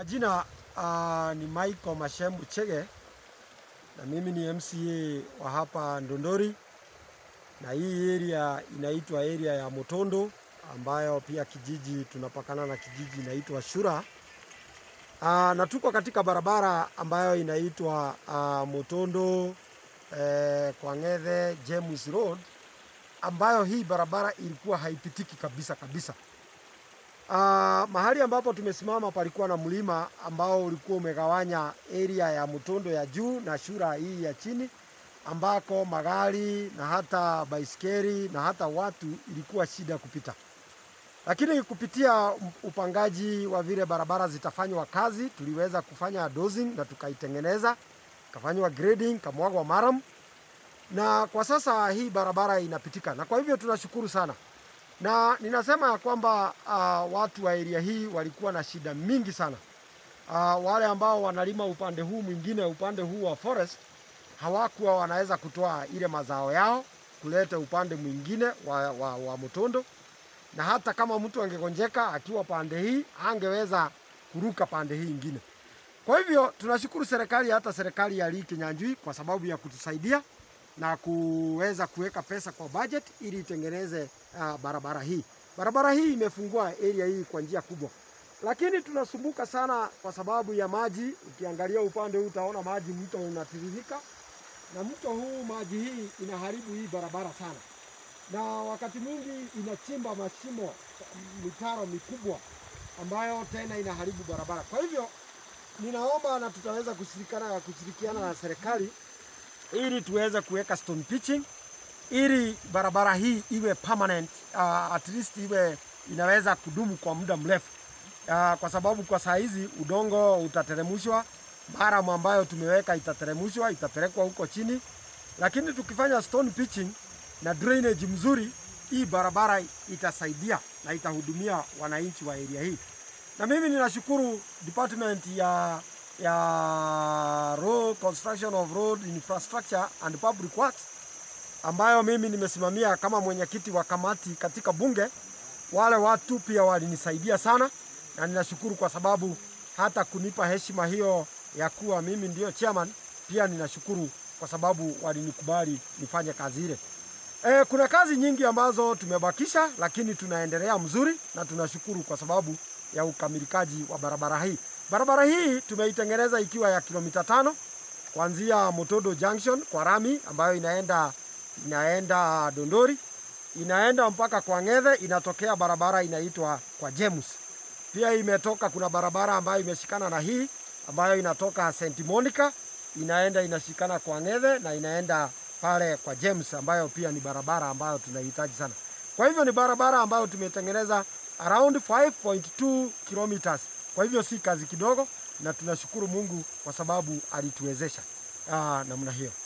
Majina uh, ni Michael Mashembu Chege na mimi ni MCA wa hapa Ndondori, na hii area inaitwa area ya Motondo ambayo pia kijiji tunapakana na kijiji inaitwa Shura. Uh, na tuko katika barabara ambayo inaitwa uh, Motondo eh, Kwang'ethe James Road ambayo hii barabara ilikuwa haipitiki kabisa kabisa. Uh, mahali ambapo tumesimama palikuwa na mlima ambao ulikuwa umegawanya area ya Mutondo ya juu na Shura hii ya chini, ambako magari na hata baiskeli na hata watu ilikuwa shida kupita. Lakini kupitia upangaji wa vile barabara zitafanywa kazi, tuliweza kufanya dozing na tukaitengeneza, kafanywa grading, kamwagwa maram, na kwa sasa hii barabara inapitika, na kwa hivyo tunashukuru sana na ninasema ya kwamba uh, watu wa area hii walikuwa na shida mingi sana. Uh, wale ambao wanalima upande huu mwingine, upande huu wa forest, hawakuwa wanaweza kutoa ile mazao yao kuleta upande mwingine wa, wa, wa Mutondo, na hata kama mtu angegonjeka akiwa pande hii angeweza kuruka pande hii ingine. Kwa hivyo tunashukuru serikali, hata serikali ya Lee Kinyanjui kwa sababu ya kutusaidia na kuweza kuweka pesa kwa budget ili itengeneze uh, barabara hii. Barabara hii imefungua area hii kwa njia kubwa, lakini tunasumbuka sana kwa sababu ya maji. Ukiangalia upande huu utaona maji, mto unatiririka, na mto huu maji hii inaharibu hii barabara sana, na wakati mwingi inachimba mashimo, mitaro mikubwa ambayo tena inaharibu barabara. Kwa hivyo ninaomba na tutaweza kushirikiana kushirikiana na serikali ili tuweze kuweka stone pitching ili barabara hii iwe permanent, uh, at least iwe inaweza kudumu kwa muda mrefu uh, kwa sababu kwa saa hizi udongo utateremshwa, maram ambayo tumeweka itateremshwa, itapelekwa huko chini, lakini tukifanya stone pitching na drainage mzuri, hii barabara itasaidia na itahudumia wananchi wa area hii, na mimi ninashukuru department ya ya road construction of road infrastructure and public works ambayo mimi nimesimamia kama mwenyekiti wa kamati katika bunge. Wale watu pia walinisaidia sana, na ninashukuru kwa sababu hata kunipa heshima hiyo ya kuwa mimi ndio chairman, pia ninashukuru kwa sababu walinikubali nifanye kazi ile. E, kuna kazi nyingi ambazo tumebakisha, lakini tunaendelea mzuri na tunashukuru kwa sababu ya ukamilikaji wa barabara hii. Barabara hii tumeitengeneza ikiwa ya kilomita tano kuanzia Motodo Junction kwa rami ambayo inaenda inaenda Dondori, inaenda mpaka kwa Ng'ethe, inatokea barabara inaitwa kwa James. Pia imetoka, kuna barabara ambayo imeshikana na hii ambayo inatoka St Monica inaenda inashikana kwa Ng'ethe na inaenda pale kwa James, ambayo pia ni barabara ambayo tunahitaji sana. Kwa hivyo ni barabara ambayo tumetengeneza around 5.2 kilometers. Kwa hivyo si kazi kidogo, na tunashukuru Mungu kwa sababu alituwezesha namna hiyo.